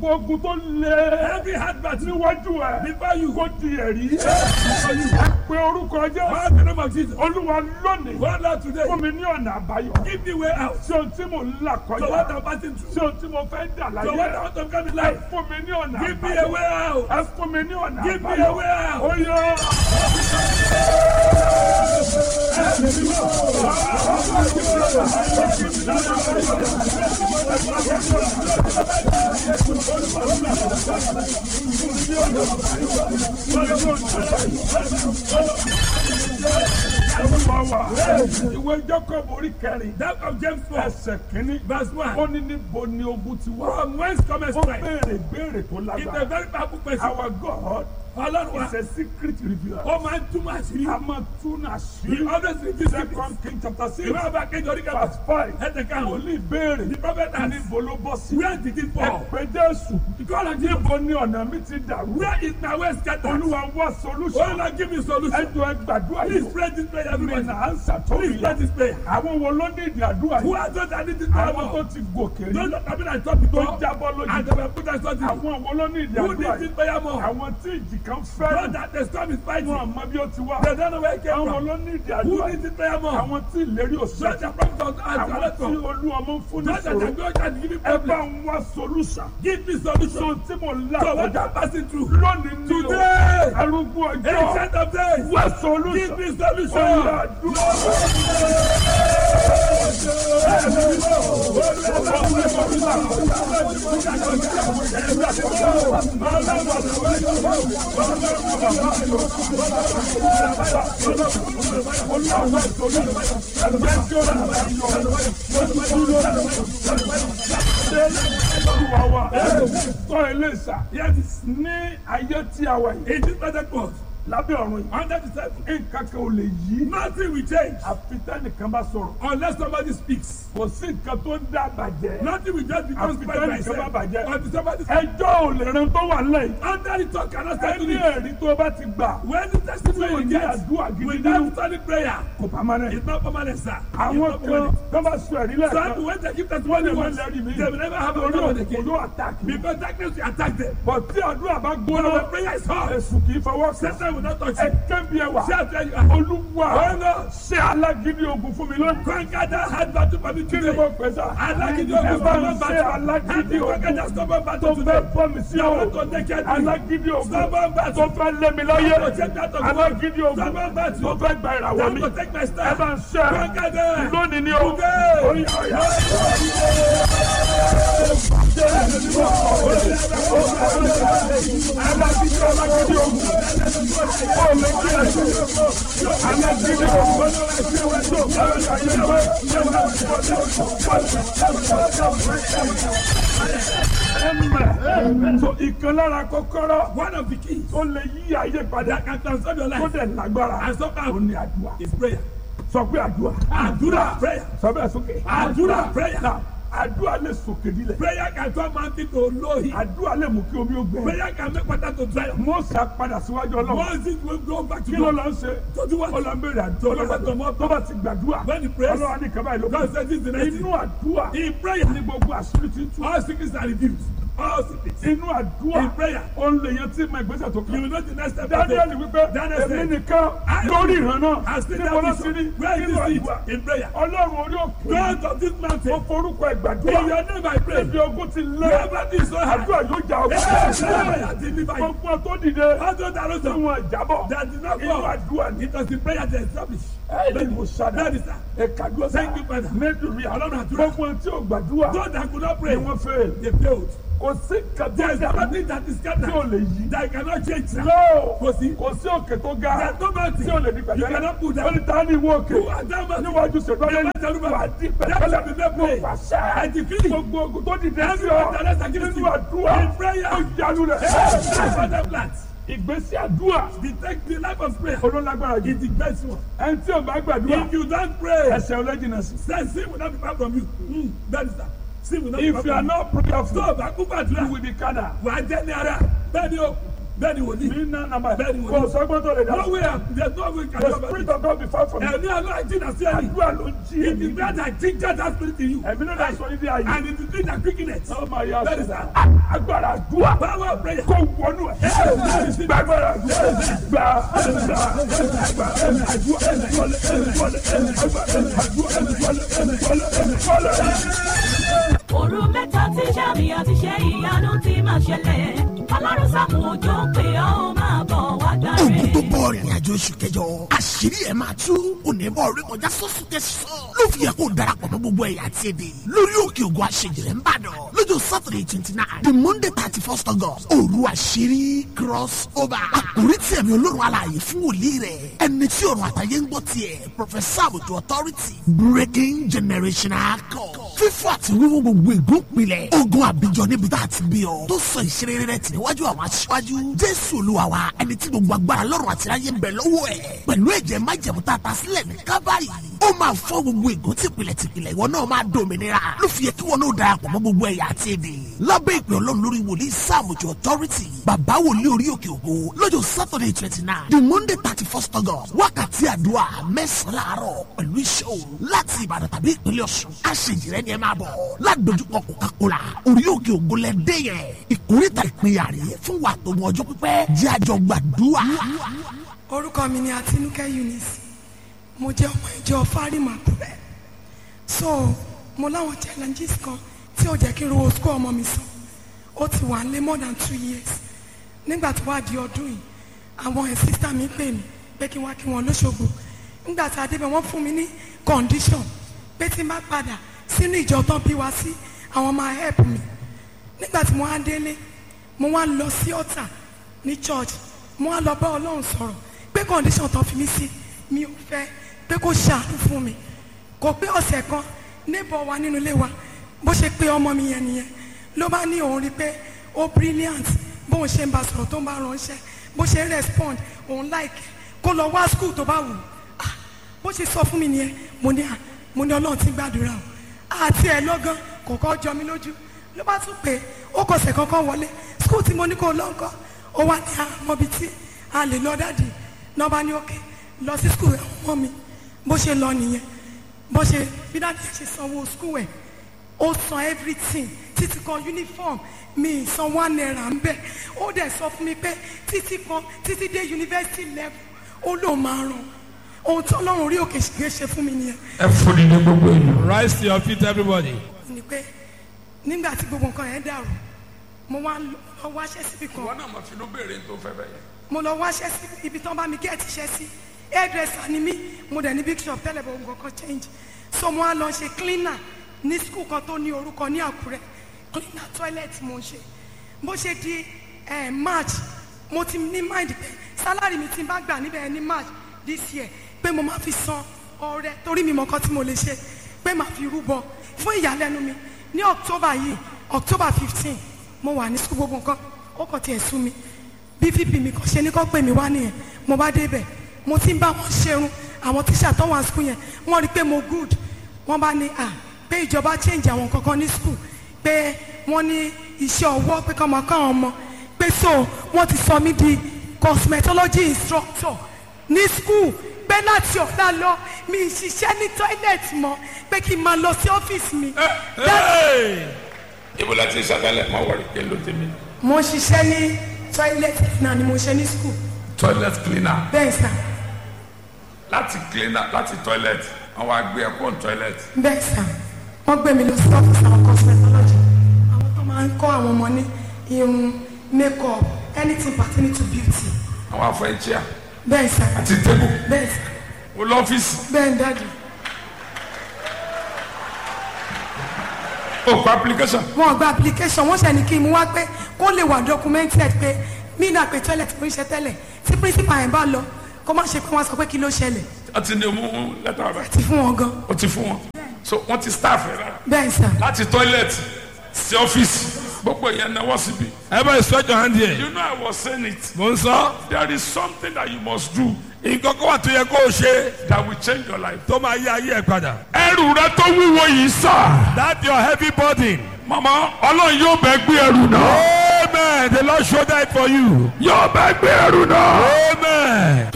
gbogbo ogun tó lé Every hard battle níwájú ẹ before you. kó di ẹ̀rí pé orúkọ jẹ́ Call the name of Jesus. olúwa lónìí One Lord today. fún mi ní ọ̀nà àbáyọ Give me way out. sí ohun tí mò ń là So what kọjá I'm passing through. sí ohun tí mo fẹ́ dà So what I láyé want to come in ẹ life. fún mi ní ọ̀nà Give me a àbáyọ way out. ẹ fún mi ní ọ̀nà Give me àbáyọ a way out. ó yọ. Olúwa wa ìwé Jacob orí kẹrin That of James 4. ẹsẹ̀ kínní Verse 1. ó ní níbo ni ogun ti wá. From whence cometh ó strength? béèrè béèrè tó It's a lágbára. very powerful question. Our God Ọlọ́run wa. is a secret revealer. Ó máa ń túmọ̀ àṣírí. a máa tún He àṣírí. always reveals secrets. Second King chapter six Ìwé ọba kejì orí kẹfà. verse five. Ẹsẹ̀ karùn-ún. Wòlíì béèrè The prophet asked, níbo ló bọ́ sí. Where did it fall? Ẹ pé Jésù. God of Jesus. Níbo ni ọ̀nà mi ti dàrú? Where is my way scattered? Olúwa wá Oh solution. Lord, give me solution. Ẹjọ́ ẹ gbàdúrà Please yìí. pray this prayer, Mi everybody. nà á ń sàtọ́rì Please pray yá. this prayer. Àwọn wo ló ní ìdí àdúrà Who yìí? are those that need this prayer Àwọn tó more? ti gòkè Those rí. that have been at top Tó before jábọ́ lójú. and they were put at something. Àwọn wo ló ní ìdí Who àdúrà needs this yìí? prayer more? Àwọn tí ìjì kan Those fẹ́ràn. that the storm is fighting. Wọ́n àmọ́ bí ó ti wá. They don't know where it came Àwọn from. ló ní ìdí Who àdúrà needs yìí? this prayer more? Àwọn tí ìlérí Those òṣèlú. that promise us as Àwọn a tí lesson. olú ọmọ ń fún ní Those that sòrò. are going to give me Ẹ bá problem. ń wá solution. Give me So solution. tí mo là So what kọjá I'm passing through. lónìí ní o. Today. Arúgbó ọjọ́. Ancient of days. Wá Give solution. me Ọ̀yà solution. àdúrà. Olúwa wa. Sọ eléṣà. Yes. Ní ayé tí a wà yìí. In this present world. Lábẹ́ ọ̀run yìí. Under the table. Nǹkan kan ò lè yí. Nothing will change Àfi tẹ́nìkan bá sọ̀rọ̀. unless somebody speaks. Kò sí nǹkan tó ń dá bàjẹ́. Nothing will just become Àfi by tẹ́nìkan bá myself. bàjẹ́. Until somebody Ẹjọ́ ò lè ran tó wà lẹ́yìn. under the talk cannot settle Ẹni it. ẹ̀rí tó bá ti gbà. When the testimony Tí you ò ní get àdúrà gidi without nínú. solid prayer, Kò pamọ́ it's náà. not permanent, sir. It's Àwọn not kan permanent. tó bá sọ ẹ̀rí Some lẹ́ẹ̀kan. when they give testimony Wọ́n lè once, lẹ́rìí mi. they will never have a Orí problem òkú again. ló àtàkì. Because darkness will attack them. Bọ̀ tí àdúrà bá When gbóná. the prayer is hot, Èṣù kì í fọwọ́ sí. Satan will not touch Ẹ you. kẹ́bi ẹwà. See how fair you are. Olúwa ṣé alágídí ogun fún mi lónìí. Conquer that hard battle for me Kí ni today. mo pè sá? Alágídí Ẹ ogun bá stubborn ń ṣe battle. Help alágídí me conquer that ogun stubborn tó battle fẹ́ today. bọ́ mi sí You o. want to take care of me. Alágídí ogun Stubborn tó battle. fẹ́ lé mi láyé. To take that of Alágídí ogun Stubborn battle. tó fẹ́ gba ìràwọ̀ That mi. will take my Ẹ stand. bá ń ṣe Conquer them. lónìí ni o. Today. Oya, oya. Alágídí alágídí ogun. Ó lè kí ẹ ṣe. Alágídí ogun. Ẹ̀mẹ̀. So ìkan lára kọ́kọ́rọ́ One of the keys tó lè yí ayé padà that can transform your tó life dẹ̀ lágbára and somehow ó ní àdúrà. is prayer. Sọ pé àdúrà. Àdúrà prayer. Sọ bẹ́ẹ̀ sókè. Àdúrà prayer. Now, Àdúrà lè sòkè nílẹ̀. Prayer can turn mountain to lowly. Àdúrà lè mú kí omi ó gbẹ. Prayer can make water to dry up. Mọ́sà padà síwájú ọlọ́run. Once it will go back to Kí ló God. lọ ń ṣe? To do what? Ó lọ ń béèrè àdúrà. Ọlọ́run tó mọ́ Tó bá ti gbàdúrà. When he prays, Ọlọ́run á ní kaba ìlú. God says this is the next Inú thing. àdúrà In prayer, ní gbogbo àṣírí ti tú. all sickness are reduced. All sickness. Inú àdúrà In prayer. ó ń lè yan tí ma ìgbésẹ̀ tó You kàn. will know the next step. to Daniel take. wípé Daniel èmi said, nìkan I lórí ìran náà. I still Níbo ló have ti rí? vision. Where is Nínú this àdúrà. seed? In prayer. Ọlọ́run orí òkè. God of this Ó mountain. forúkọ In ìgbàdúrà. your name I pray. Ibi ogun ti lé. Wherever this is so hard. Àdúrà yóò jà Amen. ọkọ. I deliver you. Gbogbo tó dìde. All those that are Tí wọn jábọ̀. that did not Inú fall. àdúrà ni. It was the prayer that established. Ẹ̀ẹ́dì mo ṣàdá. That is that. Ẹ̀kadúrà Thank you, Father. Mẹ́dùnmí Ọlọ́run àdúrà. Gbogbo tí ò gbàdúrà Those that could not ni pray, wọ́n fẹ́. they failed. Kò sí There kàtó is dà nothing that is tí ò scattered lè yí. that cannot change. sir. Lọ́ọ̀ Kò sí. kò sí òkè tó ga There is no mountain tí ò lè di you pẹ̀tẹ́lẹ̀. cannot put Ó down. ní ta ni ìwọ òkè Who are that mountain? níwájú ṣèdọ́lẹ́ Never tell me. wà á di That shall be pẹ̀tẹ́lẹ̀. made Mo plain. pàṣẹ. I decree. Gbogbo ogun tó dìde sí Every ọ one that is against nínú you. àdúrà In prayer. ó jálu rẹ̀. That's what the plant. Ìgbésí àdúrà The take the life of prayer olólágbára jù. is the best one. Ẹni tí ò bá gbàdúrà If you don't pray, ẹsẹ̀ ọlẹ́jìnà sí. then sin will not be far from you. Mm, that is that. Sin will not be If far you are from you. not prayerful Tó o bá kú you gbàdúrà, will be carnal. wà á jẹ́ ní ara. Bẹ́ẹ̀ni o, bẹ́ẹ̀ ni wòlíì. ní nà nàmà Bẹ́ẹ̀ ni kò wòlíì. sọ́gbọ́n tó lè dá. no way am there no way can the you ever spirit of God be far from you. ẹ̀mí àlọ́ àìjìnà sí ẹni. àdúrà ló ń jí it èmi. is that I think that that spirit in you. ẹ̀mí ló dá sọ níbi ààyè. and it is that quickness. Oh my God. That is that. agbára àdúrà. power of prayer. kò wọnú ẹ̀. gbàgbára àdúrà. gbà gbà gbà àdúrà. òru mẹ́ta tí sàmì àti ṣe ìyanu ti máa ṣẹlẹ̀ ọlọ́run sàkùn òjò pé ọ́ ó máa bọ̀ wá gbà ogun tó rẹ̀. bọ̀ rìnrìn àjò oṣù kẹjọ àṣírí ẹ̀ máa tú onímọ̀ orí kọjá sọ́sù kẹsàn-án ló fi yẹ kó darapọ̀ mọ́ gbogbo ẹ̀yà àti èdè lórí òkè ògùn àṣejìrẹ́ ń bàdàn lọ́jọ́ saturday twenty nine the monday thirty first august òru àṣírí cross over àkórí tí ẹ̀mí olórun alààyè fún wòlíì rẹ̀ ẹni tí ọ̀run àtàyè ń gbọ́ tiẹ̀ professor àbùtù authority breaking generational code fífọ́ àti wíwú gbogbo ìgbópinlẹ̀ ogun àbíjọ níbi tá a ti bí ọ tó sọ ìṣeré rẹ tì níwájú àwọn aṣíwájú jésù olúwa wa ẹni tí gbogbo agbára lọ́rùn àti ayé ń bẹ lọ́wọ́ ẹ̀ pẹ̀lú ẹ̀jẹ̀ májẹ̀mú tá a ta sílẹ̀ ní kábàárì ó máa fọ́ gbogbo ègún tìpìlẹ̀ tìpìlẹ̀ ìwọ náà máa dòmìnira ló fi yẹ kí wọn náà darapọ̀ mọ́ gbogbo ẹ̀yà àti èdè lábẹ́ ìpè ọlọ́run lórí wòlíì sáàmùjọ authority bàbá wòlíì orí òkè ògo lọ́jọ́ saturday twenty nine the monday thirty first august wákàtí àdúrà mẹ́sàn-án láàárọ̀ pẹ̀lú iṣẹ́ òru láti ìbàdàn tàbí ìpínlẹ̀ ọ̀ṣun àṣejìrẹ́ ni ẹ máa bọ̀ ládojúkọ coca-cola orí òkè ògo lẹ́dẹ́ yẹn ìkórìtà ìpínyà rèé fún wa tó mọ ọjọ́ pípẹ́ jẹ́ àjọ gbàdúrà. orúkọ mi ni àtinúkẹ́ eunice mo jẹ́ ọmọ ìjọ fárímà kúrẹ́ so mo láwọn challenges kan tí ò jẹ́ kí n rówó school ọmọ mi sàn ó ti wà lé more than two years nígbà tó wá di ọdún yìí àwọn ẹ̀ sísá mi pè mí pé kí n wá kí wọn lóṣogbo nígbà tá a débẹ̀ wọ́n fún mi ní condition pé tí n bá padà sínú ìjọ tán bí wá sí àwọn máa help mi nígbà tí mo wá délé mo wá lọ sí ọ̀tà ní church mo wá lọ bá ọlọ́run sọ̀rọ̀ pé condition tán fi mí sí mi ò fẹ́ pé kó ṣàánú fún mi kò pé ọ̀sẹ̀ kan neighbor wa nínú ilé wa bó ṣe pé ọmọ mi yẹn nìyẹn ló bá ní òun rí pé ó brilliant bóun ṣe ń bá sọ̀rọ̀ tó ń bá ránṣẹ́ bó ṣe ń respond òun like kó lọ wá school tó bá wù ú Ah, bó ṣe sọ fún mi nìyẹn mo ní à mo ní ọlọ́run ti gbàdúrà o àti ẹ̀ lọ́gán kò kọ́ jọ mi lójú ló bá tún pé ó kọsẹ̀ kankan wọlé school tí mo ní kó lọ ńkọ́ ó wá ní àmọ́bi tí a lè lọ dáàdì náà bá ní òkè lọ sí school àwọn ọmọ mi bó ṣe lọ nìyẹn bó ṣe bí dáàdì ẹ̀ ṣe sanwó school ẹ̀ ó san everything títí kan uniform mi san one naira ń bẹ̀ ó dẹ̀ sọ fún mi pé títí kan títí dé university level ó lóun máa ràn ohun tí ọlọ́run orí òkè ṣe ṣe fún mi nìyẹn ẹ fún ní ní gbogbo èèyàn. Rise to your feet, everybody. ni pé nígbà tí gbogbo nǹkan yẹn dàrú mo wá lọ wáṣẹ́ síbi kan wọn náà máa fi ló béèrè tó fẹ́ bẹ́ẹ̀ yẹn. mo lọ wáṣẹ́ sí ibi tán bá mi gẹ́ẹ̀tì iṣẹ́ sí hairdresser ni mí mo dẹ̀ ní big shop tẹ́lẹ̀ bọ̀ nǹkan kan change so mo wá lọ ṣe cleaner ní school kan tó ní orúkọ ní àkúrẹ́ cleaner toilet mo ń ṣe bó ṣe di eh, march mo ti ní mind pé salary mi ti bá gbà níbẹ̀ ní march this year pé mo máa fi san ọrẹ torí mi mọ nǹkan tí mo lè ṣe pé màá fi rúbọ fún ìyàlẹ́nu mi ní october yìí october fifteen mo wà ní school gbogbo nǹkan ó kàn tiẹ̀ sú mi bí vp mi kàn ṣe ní kó pè mí wá nìyẹn mo bá débẹ̀ mo ti ń bá wọn ṣerun àwọn tíṣà tó wà school yẹn wọ́n rí i pé mo good wọ́n bá ní à pé ìjọba change àwọn kankan ní school pé wọ́n ní iṣẹ́ ọwọ́ pé kọ́ máa kọ́ àwọn ọmọ pé so wọ́n ti sọ mí di cosmetology instructor ní school pé láti ọ̀la lọ mi ì ṣiṣẹ́ ní toilet mọ́ pé kí n máa lọ sí ọ́fíìsì mi. That- ibo la ti sàkálẹ̀ máa wọlé kí n ló tèmi. mo ṣiṣẹ́ ní toilet náà ni mo ṣe ní school toilet cleaner bẹ́ẹ̀ sà láti cleaner láti toilet àwọn àgbẹ̀ ẹ̀kọ́ toilet. bẹ́ẹ̀ sà wọ́n gbé mi lọ sí ọ́fíìsì àwọn cosmetology àwọn tó máa ń kọ́ àwọn ọmọ ní irun make up anything pertaining to beauty àwọn afọ ẹ̀jẹ̀ bẹ́ẹ̀ sà àti table bẹ́ẹ̀ sà mo lọ́fíìsì bẹ́ẹ̀ dájú ó kọ application. wọn gba application wọ́n ṣe ní kí n mú wá pé kó lè wà documented pé mí náà pé toilet mo ń ṣe tẹ́lẹ̀ tí principal yẹn bá lọ kó má ṣe pé wọ́n sọ pé kí ló ṣẹlẹ̀ wọ́n ti ní mú lẹ́tà rẹ̀ ti fún wọn gan ó ti fún wọn so wọ́n ti staff rẹ̀ rárá bẹ́ẹ̀ sà láti toilet sí ọ́fíìsì gbogbo yẹn náwó síbi. Everybody stretch your hand here. you know I was saying it Mo ń sọ. there is something that you must do Nǹkan kan wà tó yẹ kó o ṣe that will change your life. tó máa yí ayé ẹ̀ padà. ẹrù rẹ tó wúwo yìí sà. That your heavy burden. mama ọlọ́run yóò bẹ gbé ẹrù náà. Amen. The Lord showed that for you. yóò bẹ gbé ẹrù náà. Amen.